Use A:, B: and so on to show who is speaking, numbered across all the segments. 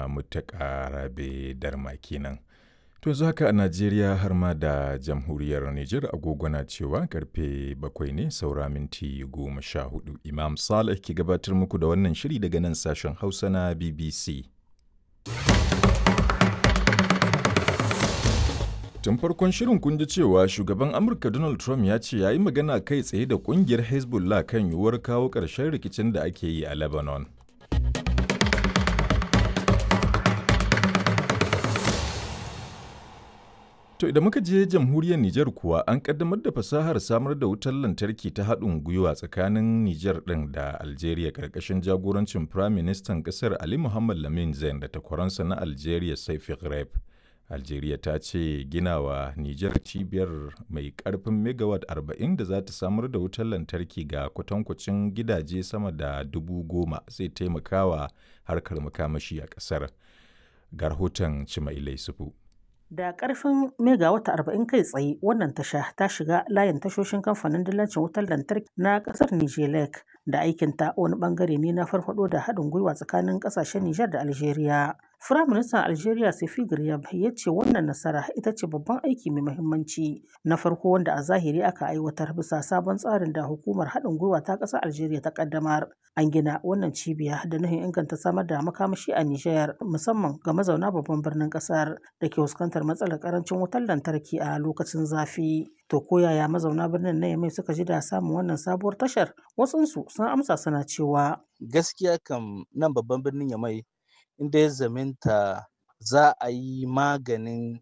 A: na mutaka rabe darma kenan. To yanzu haka a Najeriya har ma da jamhuriyar Nijar agogo na cewa karfe bakwai ne saura minti goma sha hudu. Imam Saleh ke gabatar muku da wannan shiri daga nan sashen Hausa na BBC. Tun farkon shirin kun ji cewa shugaban Amurka Donald Trump ya ce ya yi magana kai tsaye da kungiyar Hezbollah kan yiwuwar kawo ƙarshen rikicin da ake yi a Lebanon. To idan muka je jamhuriyar Nijar kuwa an kaddamar da fasahar samar da wutar lantarki ta haɗin gwiwa tsakanin Nijar ɗin da Algeria ƙarƙashin jagorancin Prime Ministan ƙasar Ali Muhammad Lamin Zain da takwaransa na Algeria Saifi Ghraib. Algeria ta ce ginawa Nijar cibiyar mai ƙarfin megawatt 40 da za ta samar da wutar lantarki ga kwatankwacin gidaje sama da dubu goma zai taimakawa harkar makamashi a ƙasar. Ga rahoton Cimailai Sufu.
B: Da ƙarfin megawata arba'in kai tsaye wannan tasha ta shiga layin tashoshin kamfanin dillancin wutar lantarki na ƙasar Nijelek da aikinta wani ɓangare ne na farfaɗo da haɗin gwiwa tsakanin ƙasashen Nijar da Algeria. Firaministan Algeria Sefi Garyab ya ce wannan nasara ita ce babban aiki mai muhimmanci na farko wanda a zahiri aka aiwatar bisa sabon tsarin da hukumar haɗin gwiwa ta ƙasar Algeria ta ƙaddamar. An gina wannan cibiya da nufin inganta samar da makamashi a Nijar musamman ga mazauna babban birnin ƙasar da ke fuskantar matsalar ƙarancin wutar lantarki a lokacin zafi. To ko yaya mazauna birnin na Yamai suka ji da samun wannan sabuwar tashar? Wasunsu sun amsa suna cewa.
C: Gaskiya kam nan babban birnin Yamai inda ya zaminta za a yi maganin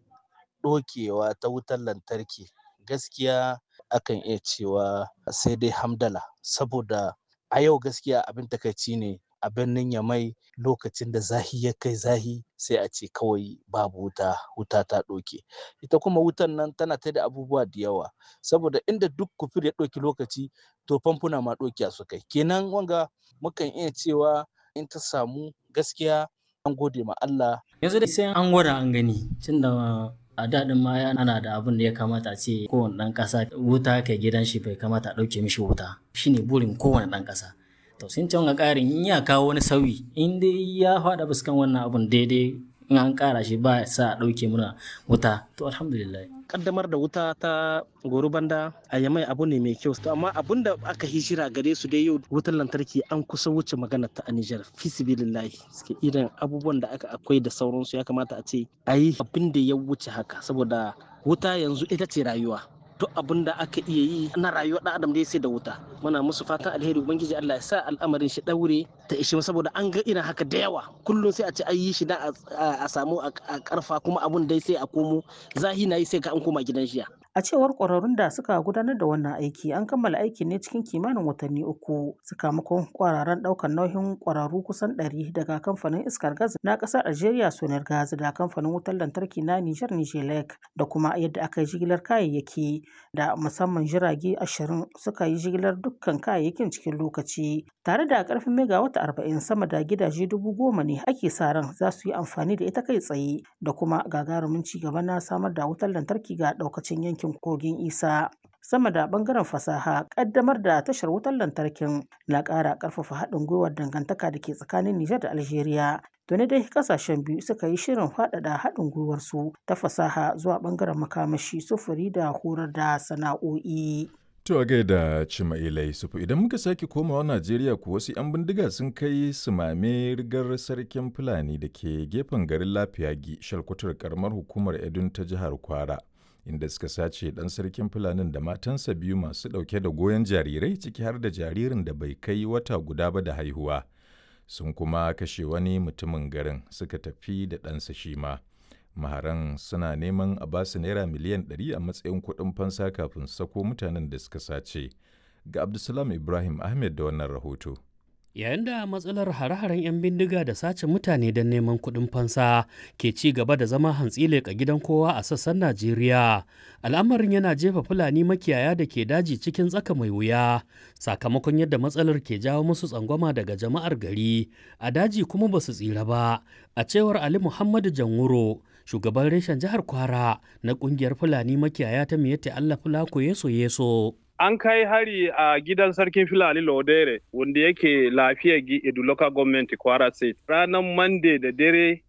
C: ɗokewa ta wutar lantarki gaskiya akan iya cewa sai dai hamdala saboda a yau gaskiya abin takaici ne a birnin yamai lokacin da zahi ya kai zahi sai a ce kawai babu wuta wuta ta ɗoke ita kuma wutan nan tana ta da abubuwa da yawa saboda inda duk kufur ya ɗauki lokaci to famfuna ma ɗokiya su kai kenan wanga mukan iya cewa in ta samu gaskiya an gode ma Allah.
D: Yanzu dai sai an gwada an gani tunda a daɗin ma ana da abin da ya kamata a ce kowane ɗan ƙasa wuta kai gidan shi bai kamata a ɗauke mishi wuta shine burin kowane ɗan ƙasa. To sun can ga ƙarin in ya kawo wani sauyi in dai ya faɗa fuskan wannan abun daidai in an ƙara shi ba sa a ɗauke muna wuta to alhamdulillah.
E: kaddamar da wuta ta goro banda a yamai abu ne mai kyau to amma abun da aka hijira gare su dai yau wutar lantarki an kusa wuce magana ta a Nijar fisibilillahi suke irin abubuwan da aka akwai da sauransu ya kamata a ce a yi abin da ya wuce haka saboda wuta yanzu ita ce rayuwa duk abin da aka iya yi na rayuwar ɗan adam da ya sai da wuta muna musu fatan alheri ubangiji Allah ya sa al'amarin shi daure ta ishe saboda an ga irin haka da yawa kullum sai a ce an yi shi da a samu a karfa kuma abun dai sai a komo zahi na yi sai ka an koma gidan jiya
B: A cewar ƙwararrun da suka gudanar da wannan aiki an kammala aikin ne cikin kimanin watanni uku sakamakon ƙwararren ɗaukar nauyin ƙwararru kusan ɗari daga kamfanin iskar gas na ƙasar Algeria Sonar Gas da kamfanin wutar lantarki na Nijar Nijelek da kuma yadda aka yi jigilar kayayyaki da musamman jirage ashirin suka yi jigilar dukkan kayayyakin cikin lokaci tare da ƙarfin megawata arba'in sama da gidaje dubu goma ne ake sa ran za su yi amfani da ita kai tsaye da kuma gagarumin ci gaba na samar da wutar lantarki ga ɗaukacin yankin yankin kogin isa sama da bangaren fasaha kaddamar da tashar wutar lantarkin na ƙara ƙarfafa haɗin gwiwar dangantaka da ke tsakanin Nijar da Algeria. Tuni dai kasashen biyu suka yi shirin faɗaɗa haɗin gwiwarsu ta fasaha zuwa bangaren makamashi sufuri da horar da sana'o'i.
A: To a gaida Cimailai Sufu idan muka sake komawa Najeriya ku wasu 'yan bindiga sun kai sumame rigar sarkin Fulani da ke gefen garin Lafiyagi shalkwatar karamar hukumar Edun ta jihar Kwara. inda suka sace ɗan sarkin fulanin da matansa biyu masu ɗauke da goyon jarirai ciki har da jaririn da bai kai wata guda ba da haihuwa sun kuma kashe wani mutumin garin suka tafi da ɗansa shi ma maharan suna neman a basu naira miliyan 100 a matsayin kuɗin fansa kafin sako mutanen da suka sace ga abdulsalam ibrahim ahmed da wannan rahoto
F: yayin da matsalar hare-haren 'yan bindiga da sace mutane don neman kuɗin fansa ke ci gaba da zama hantsi leƙa gidan kowa a sassan najeriya al'amarin yana jefa fulani makiyaya da ke daji cikin tsaka mai wuya sakamakon yadda matsalar ke jawo musu tsangwama daga jama'ar gari a daji kuma ba su tsira ba a cewar ali muhammadu janwuro shugaban reshen jihar kwara na ƙungiyar fulani makiyaya ta miyatta allah fulako yeso yeso
G: an kai hari a gidan sarkin filani lodere wanda yake lafiya edu local government kwara state ranar monday da dare